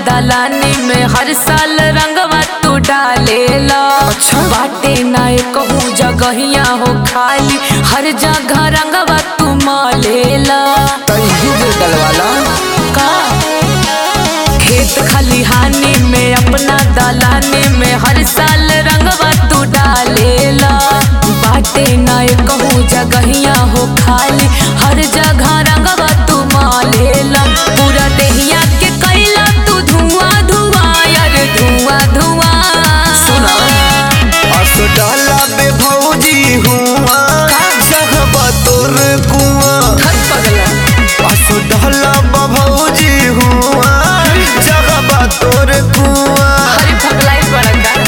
दलानी में हर साल रंगवा तू डालेला अच्छा। बाटे ना कहूँ जगहिया हो खाली हर जगह रंगवा तू मालेला तैयू के डलवाला का खेत खलिहानी में अपना दलानी में हर साल रंगवा तू डालेला बाटे ना कहूँ जगहिया हो खाली हर जगह रंगवा तू मालेला पूरा देहिया के कैला तू धुआं धुआं यार धुआं धुआं सुना अस डाला बे भौजी हुआ जहबा तोर कुआ खत पगला अस डाला बा भौजी हुआ जहबा तोर कुआ हरी फगलाई बड़का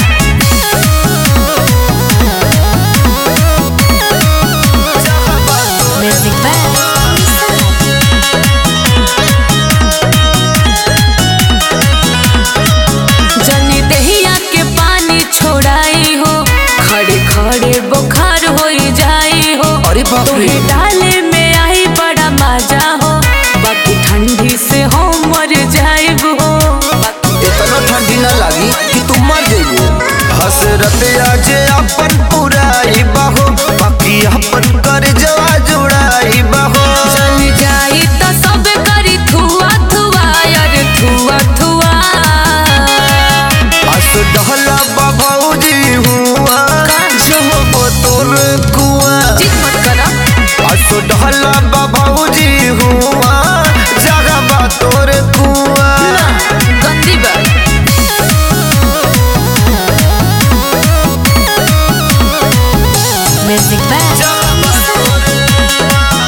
जहबा तोर म्यूजिक जनी दहिया के पानी छोड़ाई हो खड़े खड़े बुखार हो जाई हो अरे बाप रे तोहे डाले में आई बड़ा मजा हो बाकी ठंडी से हो मर जाइब हो इतना ठंडी न लागी कि तू मर जाइबो हसरत आज अपन पुराई बाहो बाकी अपन कर जवा जुड़ाई बाहो जल जाई तो सब करी थुआ थुआ यार थुआ थुआ अस डहला बाबूजी हुआ जो हो तोर कुआ जिद मत करा अस डहला बाबूजी हुआ जगह बा तोर कुआ ना, गंदी बात म्यूजिक जगह बा तोर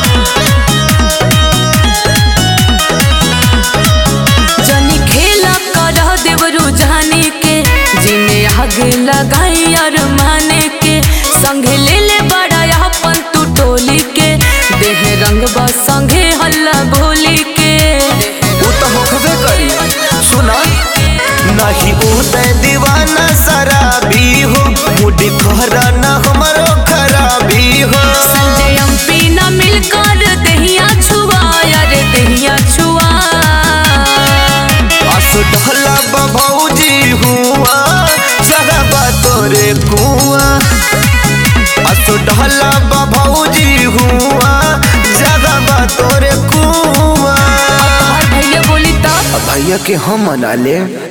जनी खेला करह देव रुझाने के जिने आग लगाई और माने के संगे ले ले बड़ा अपन तू टोली के देह रंग बा संगे हल्ला बोली के वो तो होखबे करी सुना नहीं उदय दीवाना शराबी हो मुड़ी कहरा न हमरो खराबी हो संजय एमपी न मिलकर दहिया छुआ यार दहिया छुआ अस ढला बभौजी हुआ जगबा तोरे कुआ अस ढला बभौजी हुआ जगबा तोरे कुआ और भैया बोली तब भैया के हम मना ले